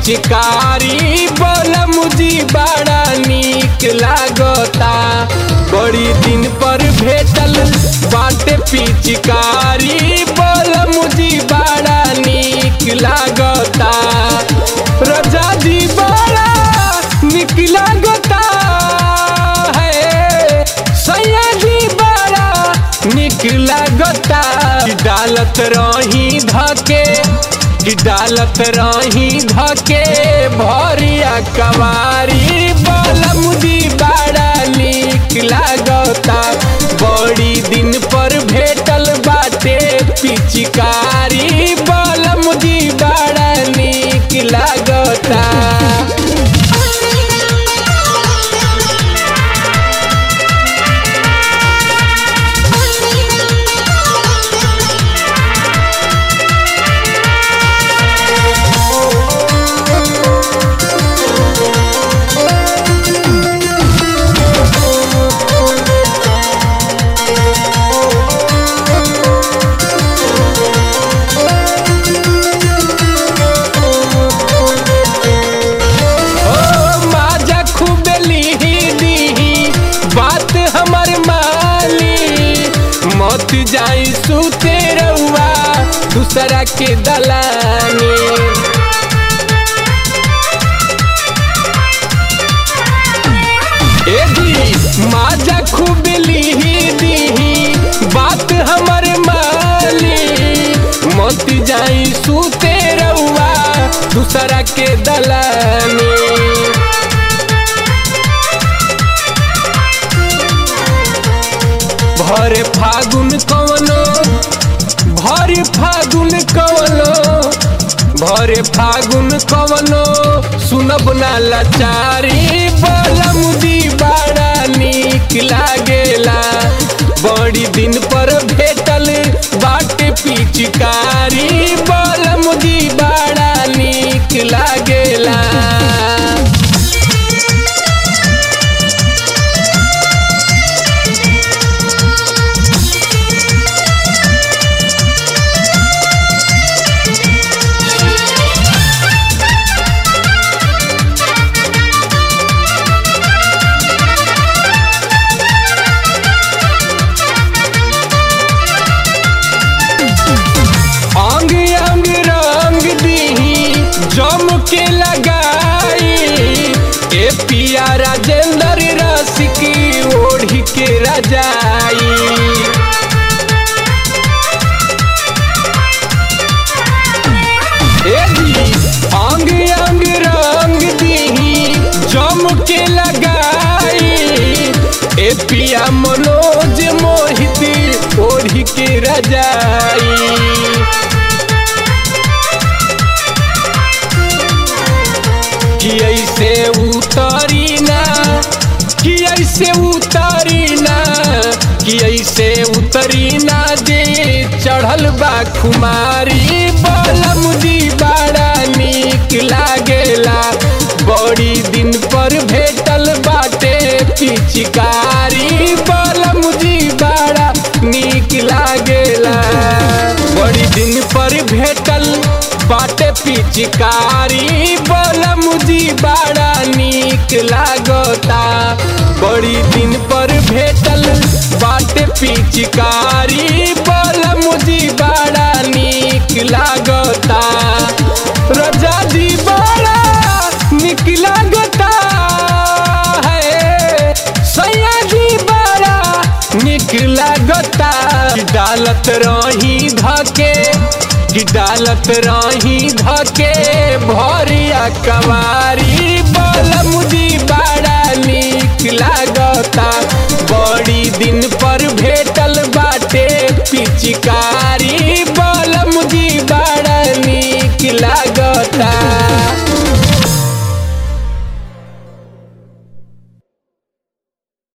पिचकारी बलम जी बड़ा नीक लागता बड़ी दिन पर भेटल बाटे पिचकारी बलम जी बड़ा नीक लागता रजा जी बड़ा नीक लागता है सैया जी बड़ा नीक लागता डालत रही धके कि डालत रही धके भरिया कवारी बलम जी बड़ा नीक लागता बड़ी दिन पर भेटल बाटे पिचकारी बलम जी बड़ा नीक लागता ओ माजा खूब लीही दीही बात हमर माली मत जाई सुते रउआ दूसरा के दलानी ए दी माजा खूब लीही दीही बात हमर माली मत जाई सुते रउआ दूसरा के दलानी भरे फागुन कवनो भरे फागुन कवनो भरे फागुन कवनो सुनब ना लाचारी बलम दी बड़ा नीक लागेला बड़ी दिन पर भेटल बाटे पिचकारी बलम दी बड़ा नीक लागेला अंग अंग रंग दीही जम के लगाई ए पिया राजेंद्र रसिकी ओढ़ी के रजाई ए दी अंग अंग रंग दीही जम के लगाई ए पिया मनोज मोहित ओढ़ी के रजाई कि ऐसे उतरी ना कि ऐसे उतरी ना कि ऐसे उतरी ना जे चढ़ल बा खुमारी बलम जी बड़ा नीक लागेला बड़ी दिन पर भेटल बाटे पिचकारी बलम जी बड़ा नीक लागेला बड़ी दिन पर भेटल बाटे पिचकारी बलम जी बड़ा नीक लागता बड़ी दिन पर भेटल बाटे पिचकारी बलम जी बड़ा नीक लागता रजा जी बड़ा नीक लागता है सैया जी बड़ा नीक लागता डालत रही धके कि डालत रही धके भरिया कवारी बा